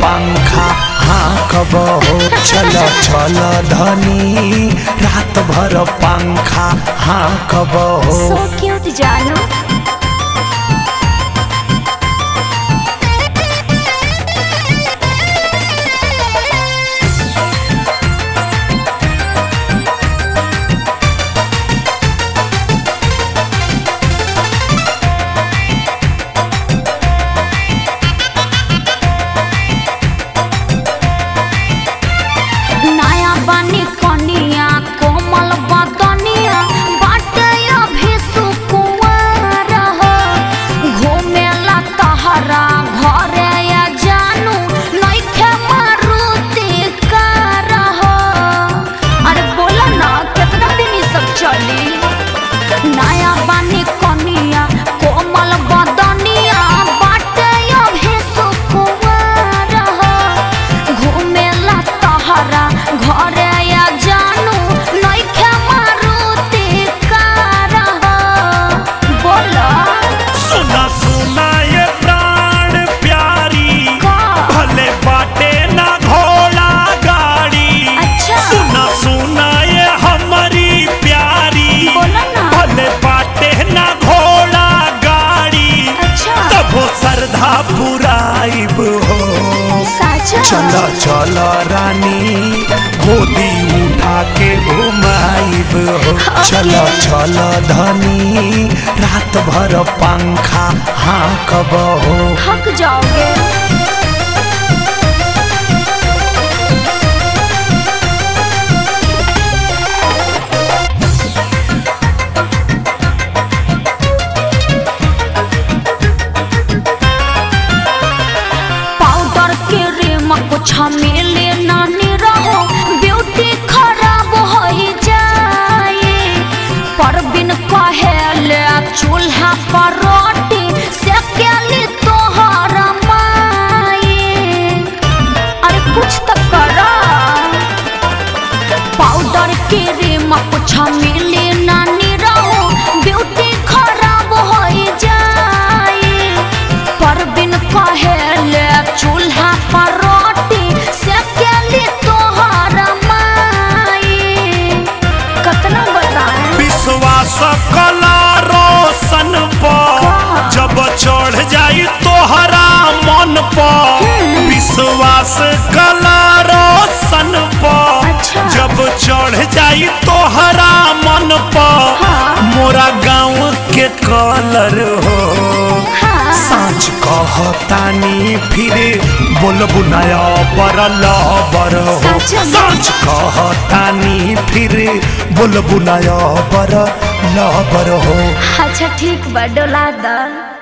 पंखा हाँ कब हो चल चल धनी रात भर पंखा हाँ कब हो सो क्यूट जानू नया बानी कनिया कोमल बदनिया बाटे अभी सुकुंवर हो घूमेला तहरा घरे या जानू नइखे मारुति कार हो अरे बोला ना कितना दिन ई सब चली नया बानी कनिया कोमल बदनिया बाटे अभी सुकुंवर हो घूमेला तहरा घरे या जानू नइखे मारुति कार हो बोला सुना सुना ये प्राण प्यारी का? भले बाटे ना घोड़ा गाड़ी अच्छा। सुना सुना ये हमारी प्यारी बोला ना। भले बाटे ना घोड़ा गाड़ी अच्छा। तब श्रद्धा पुराइब हो साचा चल चल रानी गोदी उठा के घुमाइब हो चल चल धनी रात भर पंखा हाँ कब हो थक जाओगे पाउडर के रेम कुछ मिले नानी रहो ब्यूटी खराब हो जाए पर बिन कहेले चूल्हा पर रोटी सेकेली तोहर माए अरे कुछ तो करा पाउडर के रेम कुछ मिले नानी रहो ब्यूटी खराब हो जाए पर बिन कहेले चूल्हा पर रोटी सेकेली तोहर माए कतना बताएं विश्वास कला रोशन पर जब चढ़ जाई तोहरा मन पर विश्वास कला रोशन पर अच्छा। जब चढ़ जाई तोहरा मन पर हाँ। मोरा गाँव के कलर हो हाँ। साँच कहतानी फिरे बोलबु नया बर लबर हो सच में? साँच कहतानी फिरे बोलबु नया बर लबर हो अच्छा ठीक बा डोला दा